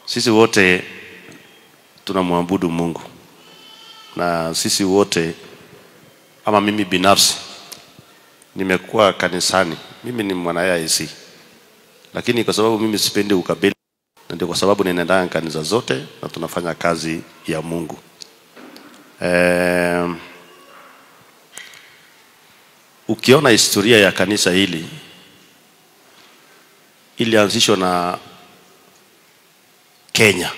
Sisi wote tunamwabudu Mungu na sisi wote ama mimi binafsi nimekuwa kanisani. Mimi ni mwana AIC, lakini kwa sababu mimi sipendi ukabila, na ndio kwa sababu ninaendanga kanisa zote na tunafanya kazi ya Mungu. Eh, ukiona historia ya kanisa hili ilianzishwa na Kenya.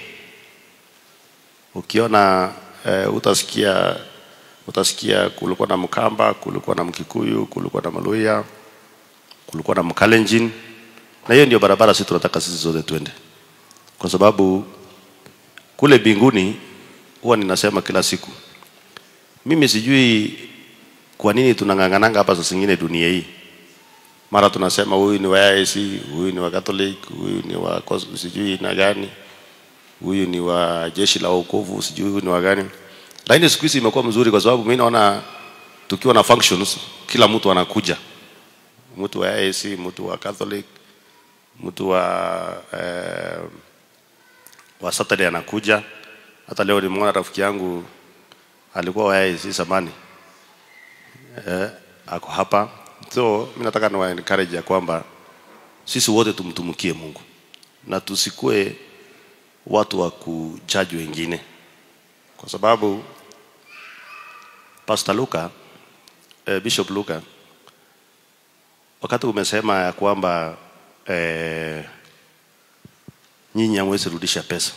Ukiona eh, utasikia utasikia kulikuwa na Mkamba, kulikuwa na Mkikuyu, kulikuwa na Maluya, kulikuwa na Mkalenjin, na hiyo ndio barabara sisi tunataka sisi zote twende, kwa sababu kule binguni huwa ninasema kila siku, mimi sijui kwa nini tunang'ang'ananga hapa saa zingine dunia hii mara tunasema huyu ni wa AIC, huyu ni wa Catholic, huyu ni wa kos- sijui na gani, huyu ni wa jeshi la wokovu, sijui huyu ni wa gani. Lakini siku hizi imekuwa mzuri kwa sababu mimi naona tukiwa na functions, kila mtu anakuja, mtu wa AIC, mtu wa Catholic, mtu wa eh, wa Saturday anakuja. Hata leo nimeona rafiki yangu alikuwa wa AIC zamani eh, ako hapa. So mimi nataka niwa encourage ya kwamba sisi wote tumtumikie Mungu na tusikue watu wa kujaji wengine, kwa sababu Pastor Luka eh, Bishop Luka, wakati umesema ya kwamba eh, nyinyi hamwezi rudisha pesa,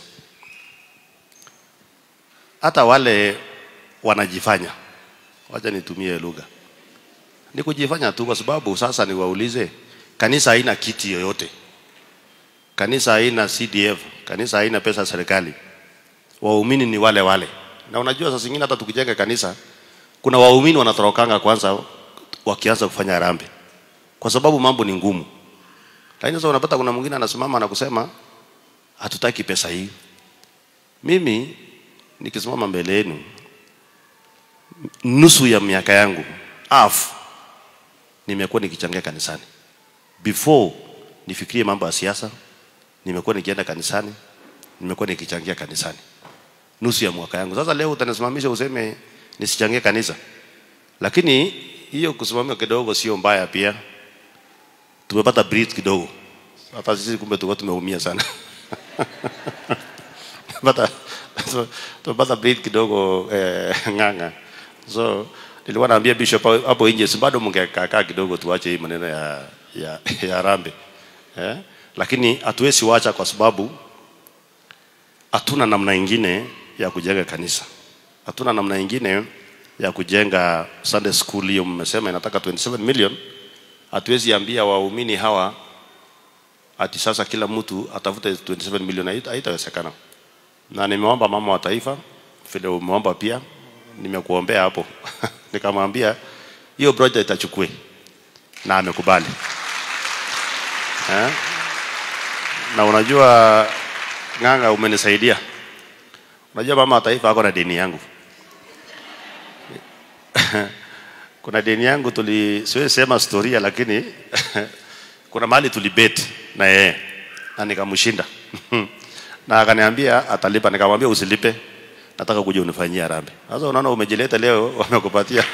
hata wale wanajifanya, wacha nitumie lugha ni kujifanya tu, kwa sababu sasa niwaulize, kanisa haina kiti yoyote, kanisa haina CDF, kanisa haina pesa ya serikali, waumini ni wale wale. Na unajua saa zingine hata tukijenga kanisa, kuna waumini wanatorokanga kwanza wakianza kufanya harambee, kwa sababu mambo ni ngumu. Lakini sasa unapata kuna mwingine anasimama na kusema hatutaki pesa hii. Mimi nikisimama mbele yenu, nusu ya miaka yangu half nimekuwa nikichangia kanisani. Before nifikirie mambo ya siasa, nimekuwa nikienda kanisani, nimekuwa nikichangia kanisani nusu ya mwaka yangu. Sasa leo utanisimamisha useme nisichangie kanisa, lakini hiyo kusimamia kidogo sio mbaya pia. Tumepata breathe kidogo, hata sisi kumbe tulikuwa tumeumia sana tumepata tumepata breathe kidogo eh, ng'ang'a so nilikuwa naambia bishop hapo nje, si bado mngekaa kidogo, tuache hii maneno ya ya, ya rambe eh? Lakini hatuwezi wacha kwa sababu hatuna namna ingine ya kujenga kanisa, hatuna namna ingine ya kujenga Sunday school. Hiyo mmesema inataka 27 million. Hatuwezi ambia waumini hawa ati sasa kila mtu atafute 27 million, haita- haitawezekana. Na nimeomba mama wa taifa vile umeomba pia, nimekuombea hapo nikamwambia hiyo project achukue na amekubali eh? Na unajua Ng'ang'a, umenisaidia. Unajua mama wa taifa ako na deni yangu kuna deni yangu tuli, siwezi sema historia, lakini kuna mahali tulibet na yeye na nikamshinda na akaniambia atalipa, nikamwambia usilipe, nataka kuja unifanyie harambee. Sasa unaona umejileta leo, wamekupatia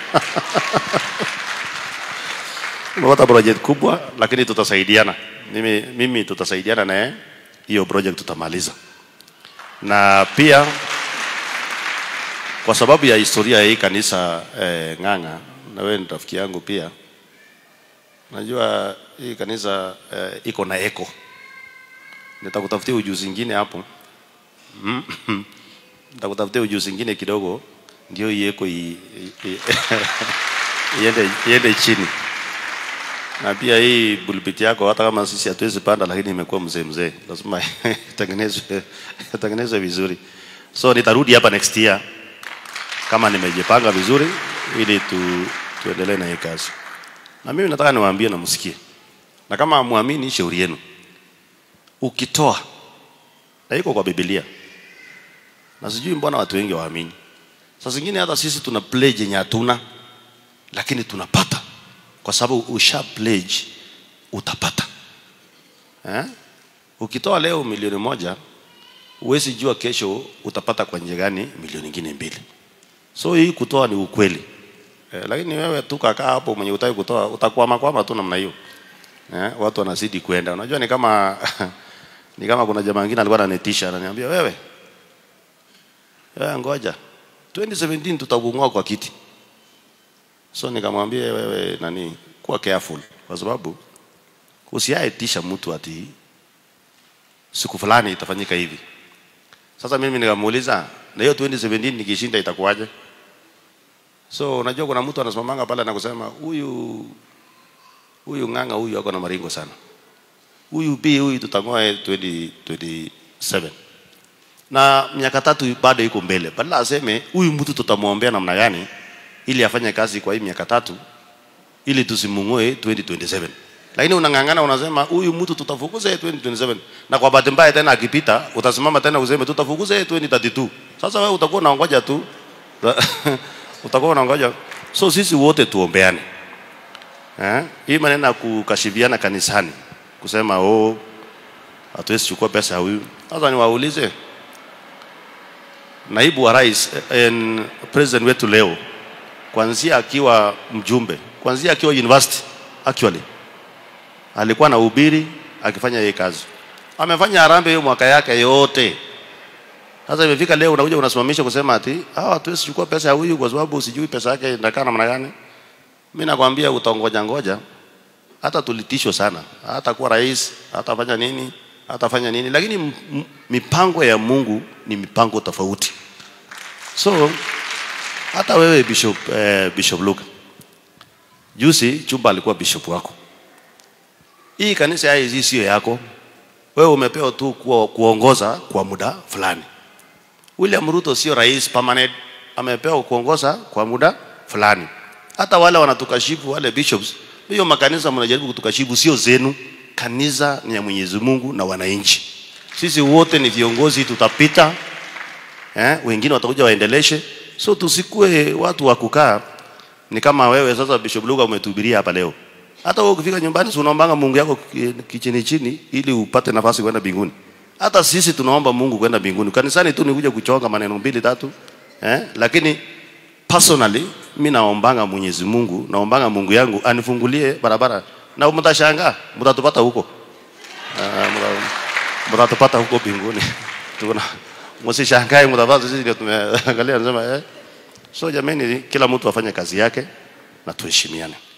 umepata project kubwa, lakini tutasaidiana. Mimi, mimi tutasaidiana naye, hiyo project tutamaliza. Na pia kwa sababu ya historia ya hii kanisa eh, Ng'ang'a, na wewe ni rafiki yangu pia, najua hii kanisa eh, iko na eko. Nitakutafutia ujuzi ingine hapo Mm. nitakutafutia ujuzi ingine kidogo, ndio hii eko i- i- i- iende iende chini na pia hii bulbiti yako hata kama sisi hatuwezi panda, lakini imekuwa mzee mzee, lazima itengenezwe itengenezwe vizuri. So nitarudi hapa next year kama nimejipanga vizuri, ili tu, tuendelee na hii kazi. Na mimi nataka niwaambie na msikie, na kama hamwamini, shauri yenu. Ukitoa na iko kwa Biblia, na sijui mbona watu wengi waamini. Saa zingine hata sisi tuna pledge yenye hatuna, lakini tunapata kwa sababu usha pledge utapata eh? Ukitoa leo milioni moja huwezi jua kesho utapata kwa njia gani milioni nyingine mbili. So hii kutoa ni ukweli eh, lakini wewe tu kakaa hapo mwenye utaki kutoa utakwama kwama tu namna hiyo eh, watu wanazidi kwenda. Unajua ni kama ni kama kuna jamaa mwingine alikuwa ananitisha ananiambia wewe wewe ngoja 2017 tutakung'oa kwa kiti. So nikamwambia wewe nani, kuwa careful kwa sababu usiaetisha mtu ati siku fulani itafanyika hivi. Sasa mimi nikamuuliza, na hiyo 2017 nikishinda itakuwaje? So unajua kuna mtu anasimamanga pale na kusema huyu huyu ng'ang'a huyu ako na maringo sana, huyu bi huyu tutang'oa 2027 na miaka tatu bado iko mbele, badala aseme huyu mtu tutamwombea namna gani ili afanye kazi kwa hii miaka tatu ili tusimung'oe 2027 lakini unang'ang'ana unasema huyu mtu tutafukuza yeye 2027 na kwa bahati mbaya tena akipita utasimama tena useme tutafukuza yeye 2032 sasa wewe utakuwa unaongoja tu utakuwa unaongoja so sisi wote tuombeane eh hii maneno ya kukashifiana kanisani kusema oh hatuwezi chukua pesa ya huyu sasa niwaulize naibu wa rais eh, president wetu leo kwanzia akiwa mjumbe kwanzia akiwa university actually alikuwa na ubiri akifanya hii kazi amefanya harambee hiyo mwaka yake yote sasa imefika leo unakuja unasimamisha kusema ati hawa hatuwezi chukua pesa ya huyu kwa sababu usijui pesa yake inakaa namna gani mimi nakwambia utangoja ngoja hata tulitishwa sana hata kuwa rais hatafanya nini hatafanya nini lakini m- m- mipango ya Mungu ni mipango tofauti so hata wewe bishop eh, bishop Luke juzi chumba alikuwa bishop wako hii kanisa hii sio yako wewe umepewa tu kuwa, kuongoza kwa muda fulani William Ruto sio rais permanent amepewa kuongoza kwa muda fulani hata wale wanatukashifu wale bishops hiyo makanisa mnajaribu kutukashifu sio zenu kanisa ni ya Mwenyezi Mungu na wananchi sisi wote ni viongozi tutapita eh, wengine watakuja waendeleshe so tusikue watu wa kukaa ni kama wewe sasa Bishop Luka umetuhubiria hapa leo hata wewe ukifika nyumbani si unaombanga Mungu yako ki- kichini chini ili upate nafasi kwenda mbinguni hata sisi tunaomba Mungu kwenda mbinguni kanisani tu nikuja kuchonga maneno mbili tatu eh, lakini personally mi naombanga Mwenyezi Mungu naombanga Mungu yangu anifungulie barabara na mtashangaa mtatupata huko Ah, mta- mtatupata huko mbinguni tuna msishangae mtapata sisi ndio tumeangalia nasema eh so jamani kila mtu afanye kazi yake na tuheshimiane